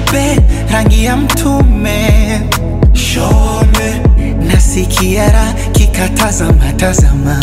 mweupe rangi ya mtume shone nasikia raha kikatazama tazama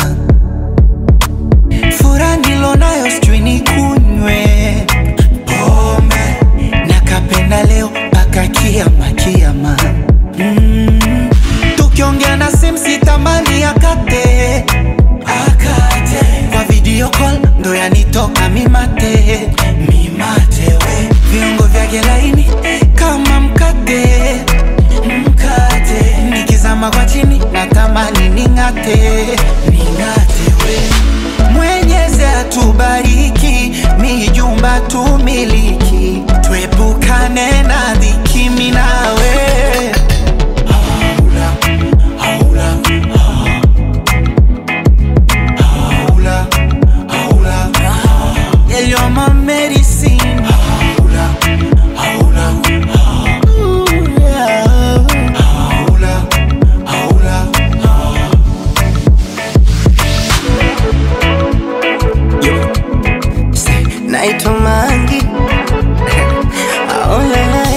fura nilonayo sijui ni kunywe pombe nakapenda leo mpaka kiama kiama mm. tukiongea na simu sitamani akate akate kwa video call ndo yanitoka mimate mimate we viungo vyake laini kama mkate mkate nikizama kwa chini natamani ning'ate ning'ate we mwenyezi atubariki mijumba tumiliki tuepukane na dhiki minawe haula, haula, haula, haula. Yeah, you're my medicine. Haula, haula, Ooh, yeah. Haula, haula, naitwa Mangi aolala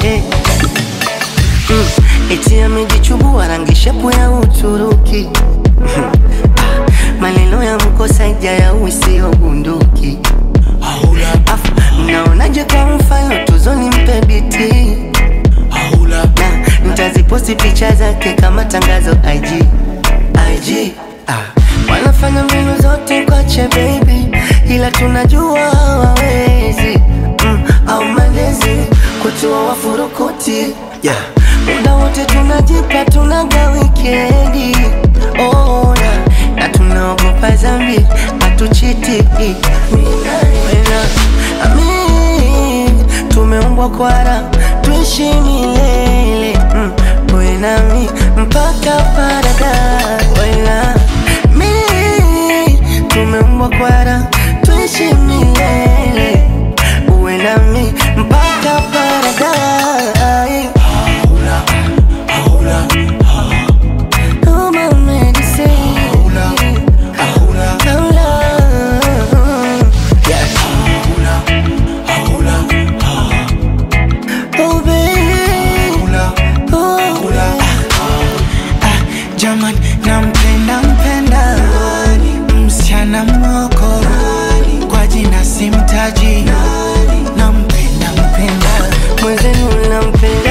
mm. eti amejichubua rangi shepu ya Uturuki Ah, maneno ya mkosaja ya uisio bunduki haula, afu mnaonaje kwa mfano tuzoni mpe biti haula. na nitaziposti picha zake kama tangazo IG IG ah. wanafanya mbinu zote kwache baby ila tunajua hawawezi mm, au malezi kutua wafurukuti Yeah. muda wote tunajipa tunaga wikendi oh, na, na tunaogopa zambi hatuchiti Wena, ami, tumeumbwa kwara tuishi milele mm, wewe nami mpaka paradise Wena, mi tumeumbwa kwara tuishi milele uwe nami mpaka paradise Haula, haula, Oh, my medicine. haula, haula, Hola. haula, haula, Oh, baby. haula. Oh, kula ah, jaman nampenda mpenda msichana moko kwa jina simtaji nampenda mpenda mwenzenu nampenda